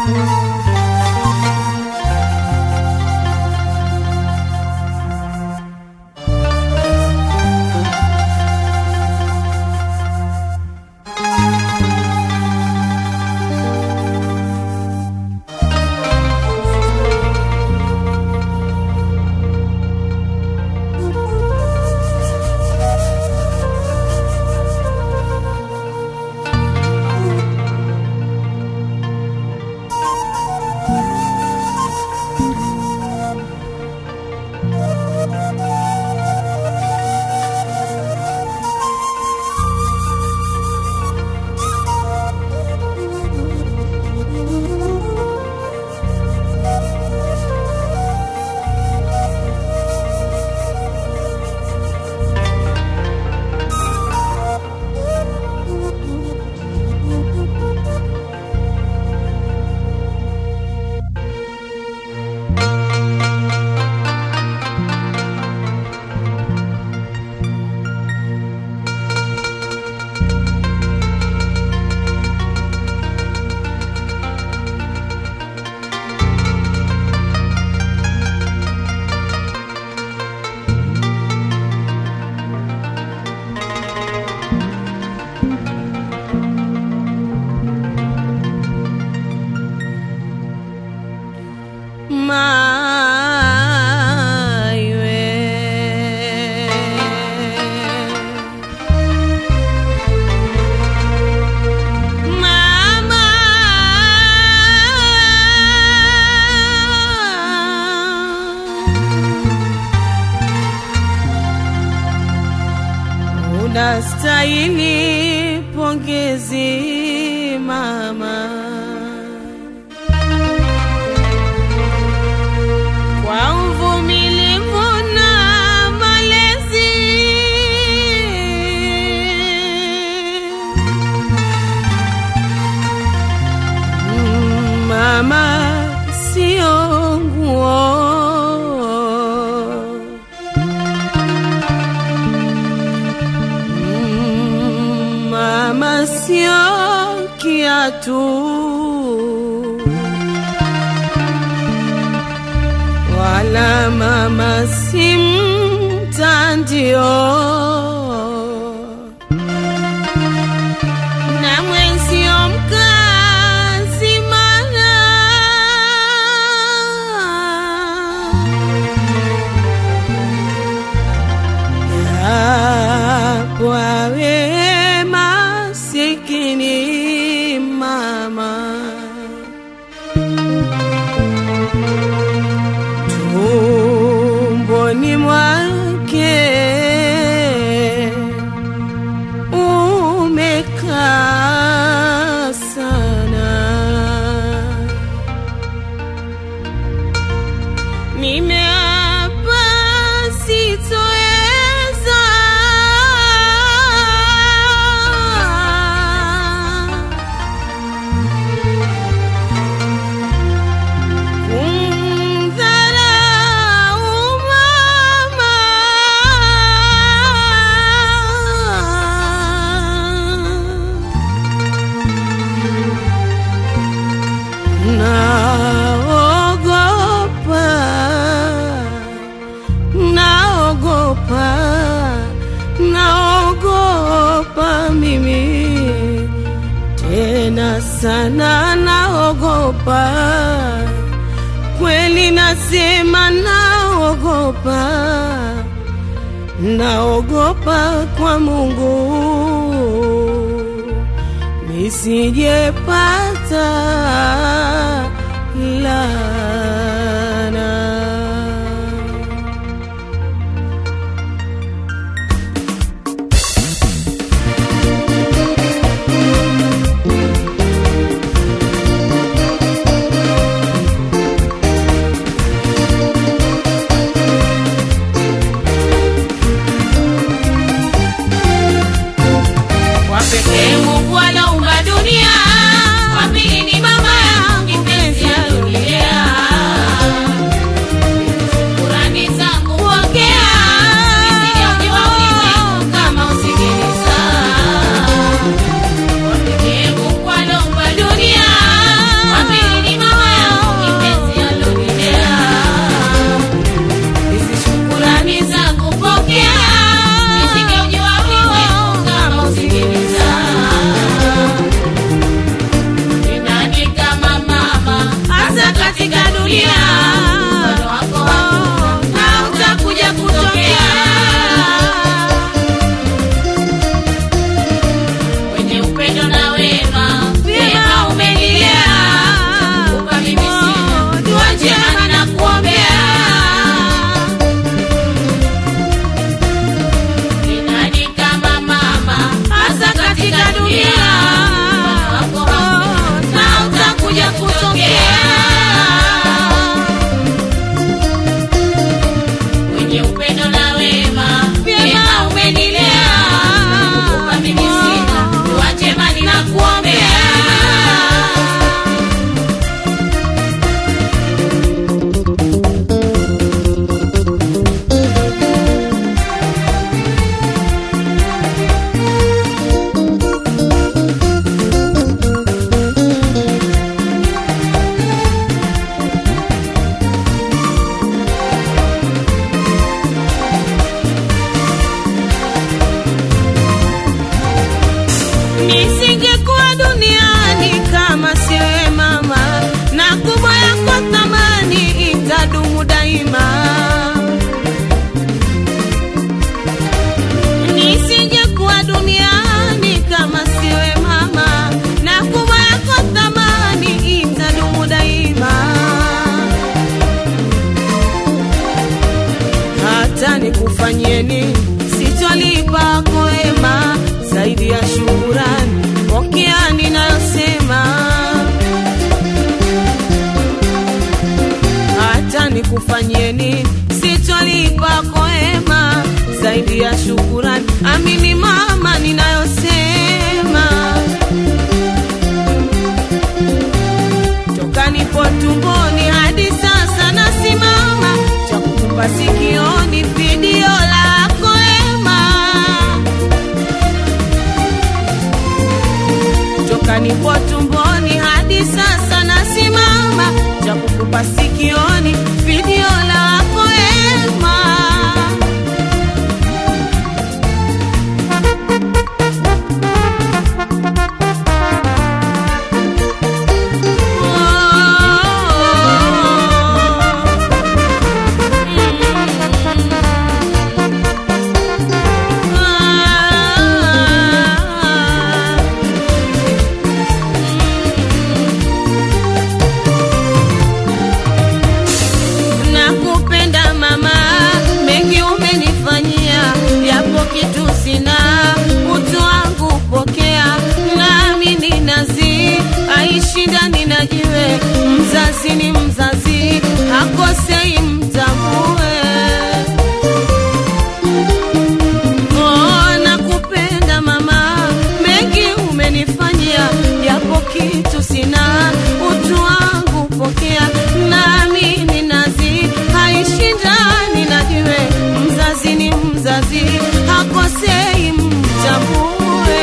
unastahili pongezi mama kwa uvumilivu na malezi Mm, mama sio nguo Mm, mama sio kiatu wala mama si mtandio na mwenzio mkazi mana yapawe masikini mama tumboni mwake umekaa sana nimeapa sitoeza kumdharau mama naogopa naogopa naogopa mimi tena sana naogopa kweli nasema naogopa naogopa kwa mungu nisijepata lana Kwa pekee Mungu anaumba dunia, wa pili ni mama yangu kipenzi alionilea. kupa sikioni video lako ema toka nipo tumboni hadi sasa nasimama cha kukupa sikioni video lako ema nakupenda mama, mengi umenifanyia, yapo kitu sina, utu wangu pokea, nami ni nazi, aishi ndani na jiwe, mzazi ni mzazi, hakosei mtambue. Oh, nakupenda mama, mengi umenifanyia, yapo kitu sina, utu wangu pokea, nami ni nazi, haishi ndani na jiwe, mzazi ni mzazi, hakosei mtambue.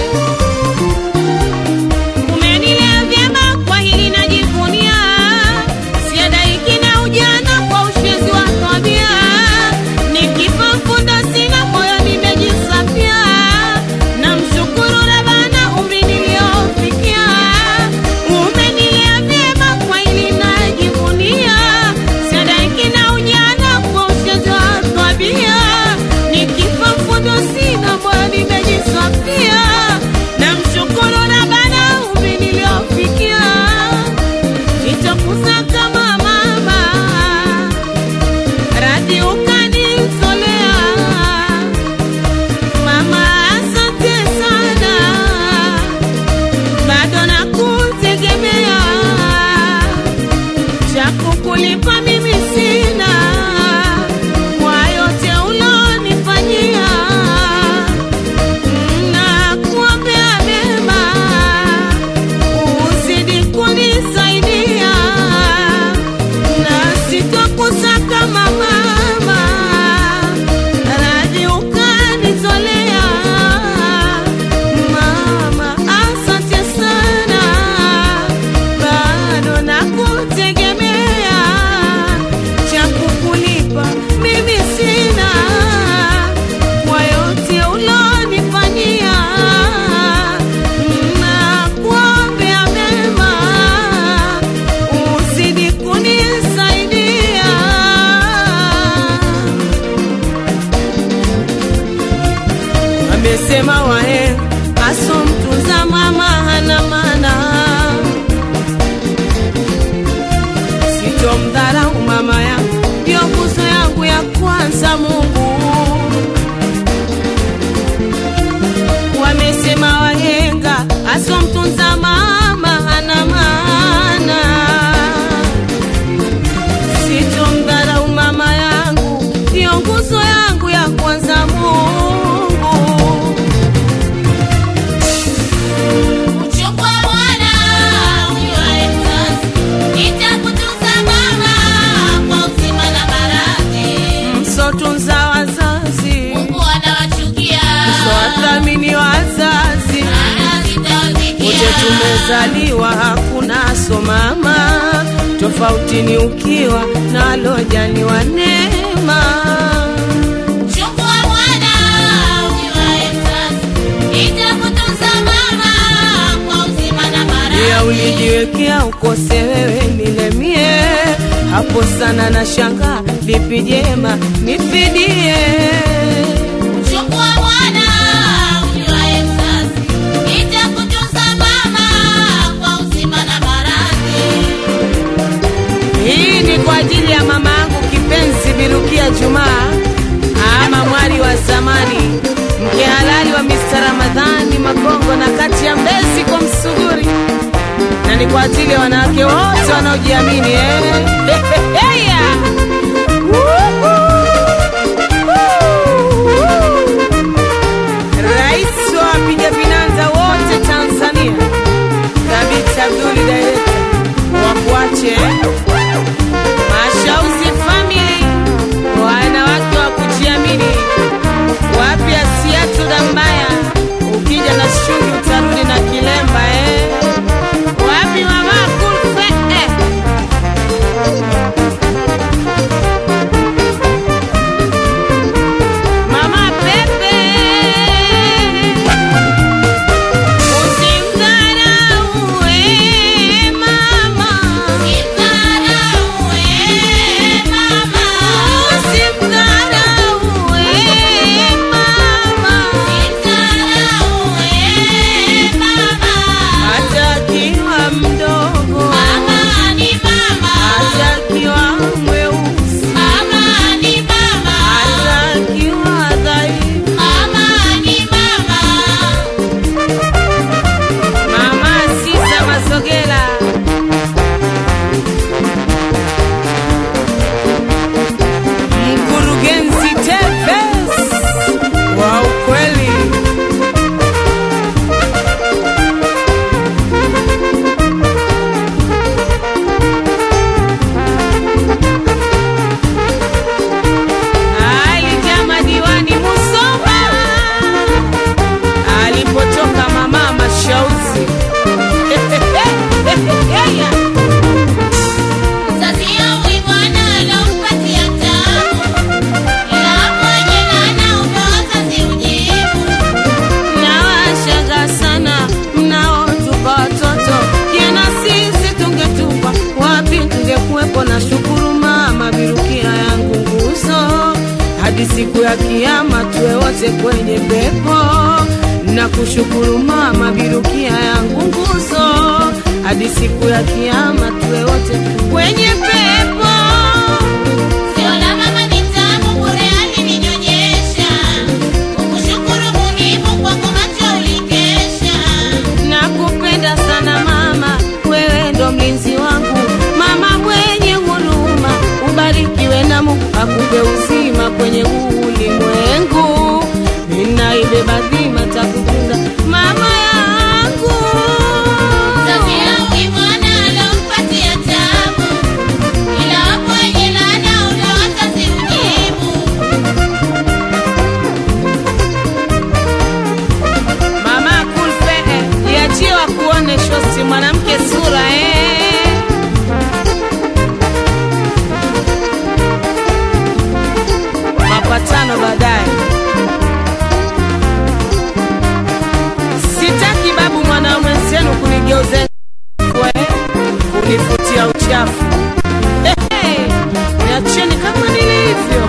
Umenilea vyema, kwa hili najivunia, siadaiki na ujana kwa ushezi wa tabia, nikifa funda sina moyo nimejisafia, namshukuru Rabbana umri niliofikia. Umenilea vyema, kwa hili najivunia, siadaiki na ujana kwa ushezi wa tabia, nikifa funda sina moyo nimejisafia, namshukuru Rabbana umri niliofikia nitakuza kama mama radhi ukanitolea mama, asante sana, bado nakutegemea, cha kukulipa mimi sina kwa yote ulonifanyia, nakuombea mema uzidi kunisaidia na sitokusaka mama, radhi ukanitolea mama, asante sana, bado nakutegemea, cha kukulipa mimi sina kwa yote ulonifanyia, nakuombea mema uzidi kunisaidia. Amesema wahe aso mtunza mama hana maana, sitomdharau mama yangu, ndio nguzo yangu ya kwanza Mungu. Wamesema wahenga aso mtunza mama hana maana sitomdharau mama yangu, ndiyo nguzo yangu ya kwanza Mungu. Uchukua mwana unywae mzazi, nitakutunza mama kwa uzima na maradhi. Msotunza wazazi, Mungu anawachukia, msowathamini wazazi, anazitawazikia. wote tumezaliwa hakuna so mama, tofauti ni ukiwa nalojaliwa neema. Chukua mwana unywae mzazi, nitakutunza mama kwa uzima na maradhi. ya ulijiwekea ukose wewe nilemie hapo sana na shanga lipi jema nifidie Chukua mwana unywae mzazi, nitakutunza mama kwa uzima na maradhi. hii ni kwa ajili ya mama yangu kipenzi Birukia Jumaa ama mwari wa zamani mke halali wa Mr. Ramadhani Makongo na kati ya Mbezi kwa Msuguri na ni kwa ajili ya wanawake wote wanaojiamini eh. Heya! Rais wa wapiga vinanda wote Tanzania, Thabiti Abduli Director, wakuache Mashauzi Family wote kwenye pepo na kushukuru mama birukia yangu nguzo hadi siku ya kiama tuwe wote kwenye pepo Sio la mama ni tamu bure alininyonyesha. Kukushukuru muhimu kwako macho ulikesha. nakupenda sana mama wewe ndo mlinzi wangu mama mwenye huruma ubarikiwe na mungu akupe uzima kwenye huu ulimwengu ninaibeba dhima takupenda mama yangu Tokea ukimwona alompatia tabu. Ila wapo wenye laana ule wazazi ujibu. mama kulfe liachie wakuone shosi mwanamke sura eh. mapatano baadaye sitaki babu mwana mwenzenu kunigeuze we, kunifutia uchafu Ehe, niacheni kama nilivyo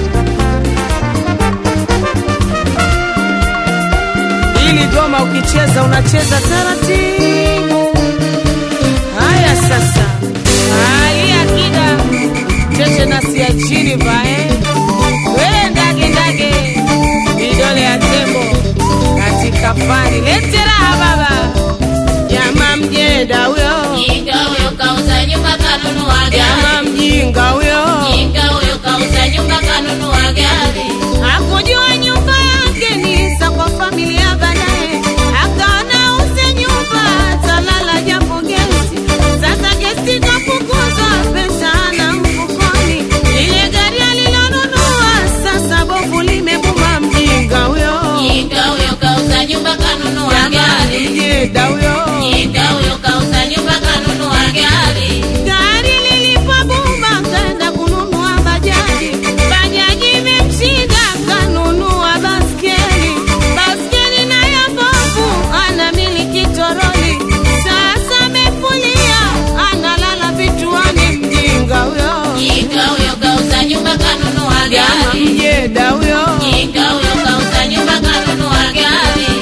ili goma ukicheza unacheza taratibu haya sasa hali akida cheche nasi ya chini vae we ndage ndage vidole ya tembo katika fani lete raha baba jama mjeda huyo Jinga huyo kauza nyumba kanunua jama gari. mjinga huyo Jinga huyo kauza nyumba kanunua gari. hakujua nyumba yake ni za kwa familia baadaye akaona uze nyumba talala japo gesi sasa gesi kafukuzwa pesa na mfukoni ile gari alilonunua sasa bovu limebuma mjinga huyo Jinga huyo kauza nyumba kanunua jamani gari. mjeda huyo Jinga huyo kauza nyumba kanunua gari. gari lilipobuma kaenda kununua bajaji bajaji imemshinda kanunua baskeli baskeli nayo bovu anamiliki toroli sasa amefulia analala vituani mjinga huyo Jinga huyo kauza nyumba kanunua jama gari. mjeda huyo Jinga huyo kauza nyumba kanunua gari.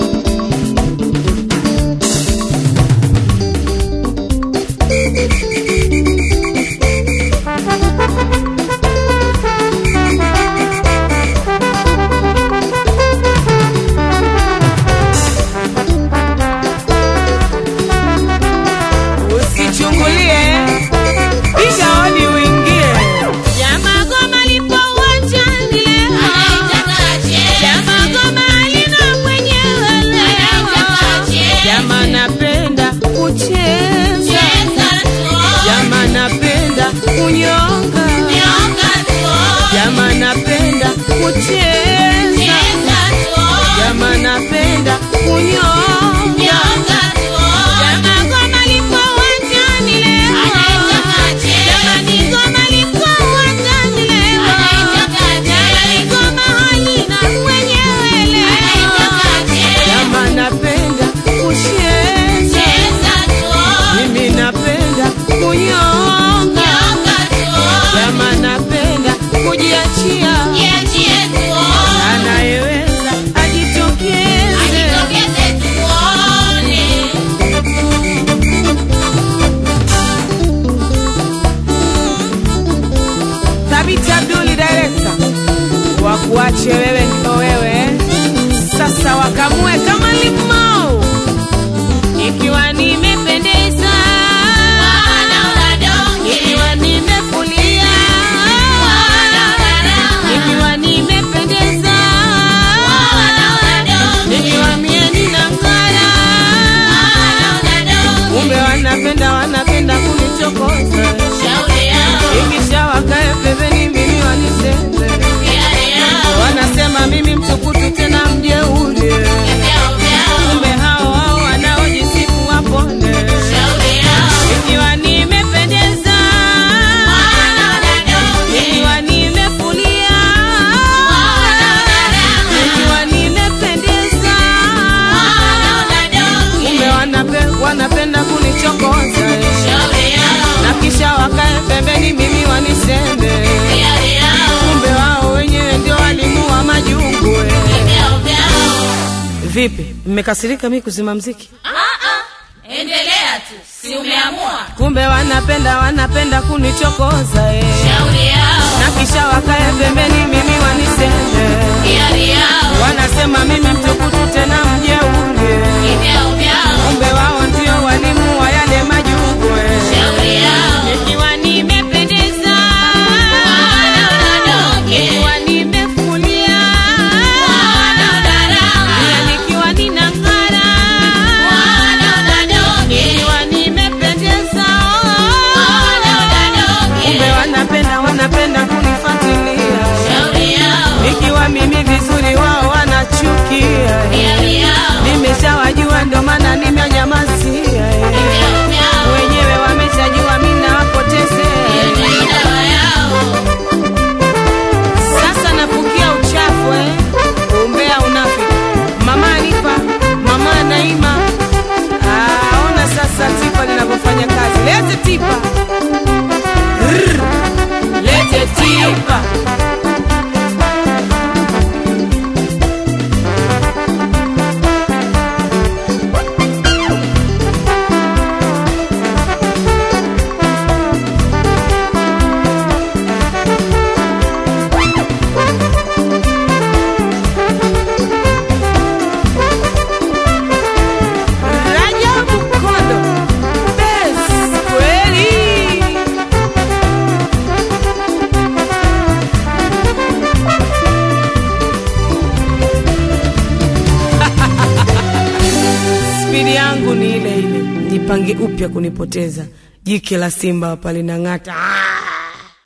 usichungulie piga hodi uingie jama goma lipo uwanjani leo Anaitaka cheze. Jama goma lina mwenyewe Anaitaka leo. cheze. Jama napenda kucheza, Cheza tuone. jama napenda kunyonga, Nyonga tuone. jama napenda kucheza, Cheza tuone. jama napenda kunyonga. Nyonga tuone. Jama goma lipo uwanjani leo. Anaitaka cheze. Jamani goma lipo uwanjani leo. Anaitaka Jamani cheze. goma halina mwenyewe leo. Anaitaka cheze. Jama napenda kucheza Cheza tuone. mimi napenda kunyonga, Nyonga tuone. jama napenda kujiachia, Jiachie tuone. anayeweza ajitokeze. Ajitokeze tuone. Thabiti Abduli, director, wakuache wewe ndo wewe, sasa wakamue kama limau, ikiwa nimependeza, Wanaona donge. ikiwa nimefulia, Wanaona raha. ikiwa nimependeza, Wanaona donge. ikiwa mie ninang'ara Wanaona donge. kumbe wanapenda wanapenda kunichokoza Shauri yao. ikisha wakae pembeni mimi waniseme Yale yao. wanasema mimi mtukutu tena mjeuri Vyao vyao. kumbe hao hao wanaojisifu wapone Shauri yao. ikiwa nimependeza Wanaona donge. ikiwa nimefulia Wanaona raha. ikiwa nimependeza Wanaona donge. kumbe wanape, wanapenda kunichokoza Shauri yao. na kisha wakae pembeni mimi waniseme Yale yao. kumbe wao wenyewe ndio walimu wa majungu eh. Vipi, mmekasirika mi kuzima mziki? Ah, ah, endelea tu, si umeamua? Kumbe wanapenda wanapenda kunichokoza eh. Shauri yao, na kisha wakae pembeni mimi waniseme, hiari yao, wanasema mimi mtukutu tena mjeuri, vyao vyao, kumbe wao ndio walimu wa yale majungu eh. shauri yao, Nikiwa nimependeza, wanaodondoke, nikiwa nimefulia, wanaodharau, pia nikiwa ninang'ara, wanaodondoke, nikiwa nimependeza, wanaodondoke, kumbe wanapenda wanapenda kunifuatilia, shauri yao, nikiwa mimi vizuri wao wanachukia eh. hiari yao, Nimeshawajua ndo maana nimenyamazia eh. vyao vyao, Wenyewe wameshajua mimi nawapotezea hiyo ni dawa yao, Sasa nafukia uchafu eh. Umbea unafiki. Mama Alifa, mama Naima. Ah, ona sasa tipa linavyofanya kazi. Lete tipa. Rrr. Lete tipa. Rajabu Kondo. Best kweli. Spidi yangu ni ile ile, nipange upya kunipoteza. Jike la simba hapa linang'ata. Ah!